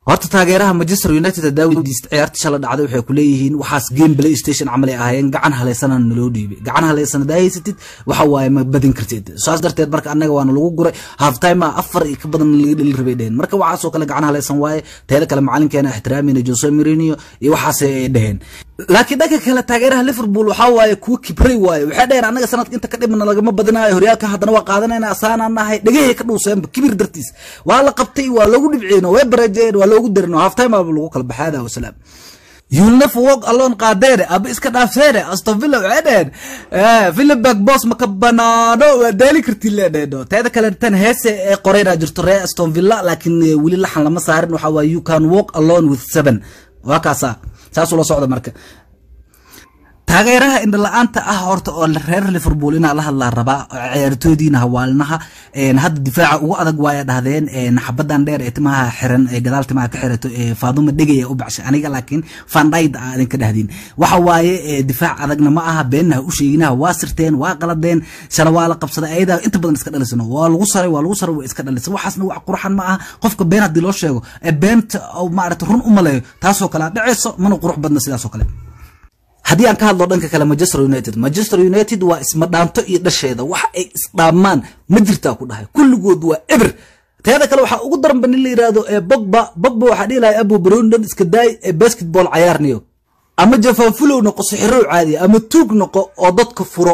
horta taageeraha manchester united hadaa weydiista ciyaarta shala dhacday waxay ku leeyihiin waxaas game play station camal ay ahaayeen gacan haleysana naloo dhiibay gacan haleysan hadaa haysatid waxa waaye ma badin kartid saas darteed marka annaga waana lagu guray half time a afar iyo ka badan laga dheli rabay dheheen marka waxaasoo kale gacan haleysan waaye teeda kale macalinkeena ixtiraamina jose mourinho iyo waxaas ay dheheen laakiin dhanka kale taageeraha liverpool waxaa waaye kuwa kibray waaye waxay dheheen annaga sanadka inta ka dhibna lagama badinayo horyaalka haddana waa qaadanayna asaanaan nahay dhegahey ka dhuuseenba kibir dartiis waa la qabtay waa loogu dhibceen way bareejeen waa loogu darin half time aba lagu kala baxaada wasalaam You'll never walk alone qaadeene aba iska dhaafseene aston villa waxay dheheen philipberg boss maka banaano waa daali kartiin leedheeno teeda kale tan heese ee qoreyna jirto ree aston villa laakiin weli laxan lama saarin waxaa waaye you can walk alone with seven waa kaasa saasuu la socda marka taageeraha indhala-aanta ah horta oo reer liverpool inaa la hadlaa rabaa ciyaartoydiina hawaalinaha hadda difaaca ugu adag waaya dhahdeen xabadan dheer ee timaha xiran ee gadaal timaha ka xirato faaduma dhegaya u baxshay aniga laakiin fandhayd a idinka dhahdiin waxa waaye difaac adagna ma aha beennaha u sheeginaha waa sirteen waa qaladeen shala waa la qabsaday ayadaa inta badan iska dhalisano waa lagu saray waa lagu saray waa iska dhalisay waxaasna wax qurxan ma aha qofka been haddii loo sheego ee beenta maarata run u maleeyo taasoo kale dhaceyso mana qurux badna sidaasoo kale haddii aan ka hadlo dhanka kale manchester united manchester united waa ismadhaanto iyo dhasheeda wax ay isdhaamaan ma jirtaa ku dhahay kulligood waa eber teeda kale waxaa ugu daranba nin la yidhaahdo ee bogba bogba waxaa dhihi lahay abu brondon iska daay ee basketball cayaarniyo ama jafaanfulow noqo sixiro caadiya ama tuug noqo oo dadka furo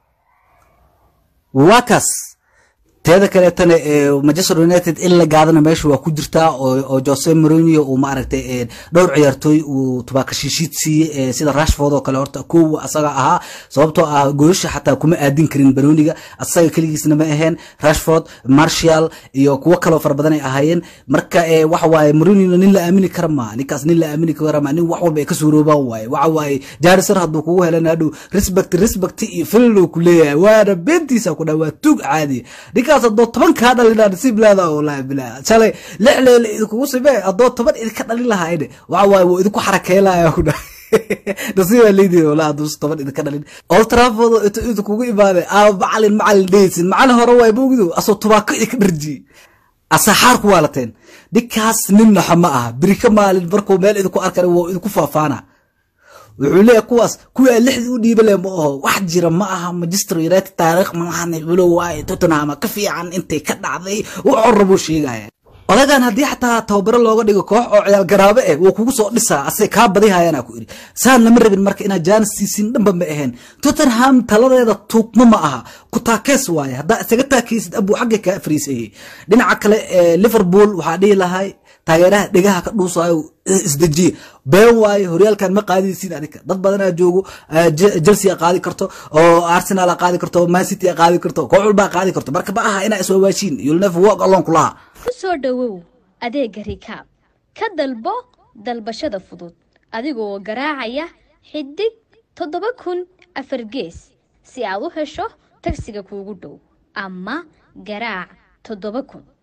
waa kaas teeda kaleetana manchester united in la gaadana meesha waa ku jirtaa oo jose mourinho uu maaragtay dhowr ciyaartooy uu tubaakashiishiid siiyey sida rashford oo kale horta kowa asaga ahaa sababtoo ah gooyasha xataa kuma aadin karin baroniga asaga keligiisna ma aheen rashford marshall iyo kuwo kaloo fara badan ay ahaayeen marka waxa waaye mourinho nin la aamini kara ma ninkaas nin la aamini kara ma nin wax walba ay ka suuroobaan waaye waxa waaye jarisar hadduu kugu helan hadhow respect respect iyo fillow ku leeyahay waana beentiisa ku dhaa waa tuug caadi ninkaas haddoo toban kaa dhalina nasiib leeda wallahi bilaa shalay lix leele idinkugu simee haddoo toban idinka dhalin lahayne waxa waaye wuu idinku xarakeylaya ku dhahay nasiibaa leedihin wallah hadduu toban idinka dhalin old trafford inta idinkugu imaaday aa macalin macalin dhehaysin macalin hore waay moogdo asoo tubaako idinka dharjiyey asaxaar ku waalateen ninkaas nin naxa ma aha beri ka maalin markuu meel idinku arkana waa idinku faafaana wuxuu leeyahay kuwaas kuwii aan lixdii u dhiiba leh ma aho wax jira ma aha manchester united taariikh malahana culo waaye tottenham ka fiican intay ka dhacday wuxuu rabuu sheegaya odagan haddii xataa tababaro looga dhigo koox oo ciyaal garaabe eh wuu kugu soo dhisaa asay kaa badihayana ku iri saan lama rabin marka inaad jaanis siisin dhanba ma ahayn tottenham taladeeda tuugma ma aha ku taakees waaye haddaa isaga taakeysid abuu xagga kaa fariisayay dhinaca kale liverpool waxaa dhihi lahay taageeraha dhegaha ka dhuusaayo isdejiye been waaye horyaalkan ma qaadaysiin adinka dad badanaa joogo chelsea a qaadi karto oo arsenal a qaadi karto man city a qaadi karto koox walba a qaadi karto marka ma aha inaa iswaawaashiin you'll never walk alone kulaha ku soo dhowow adeega rikaab ka dalbo dalbashada fudud adigoo garaacaya xidig toddoba kun afar gees si aad u hesho tagsiga kuugu dhow ama garaac toddoba kun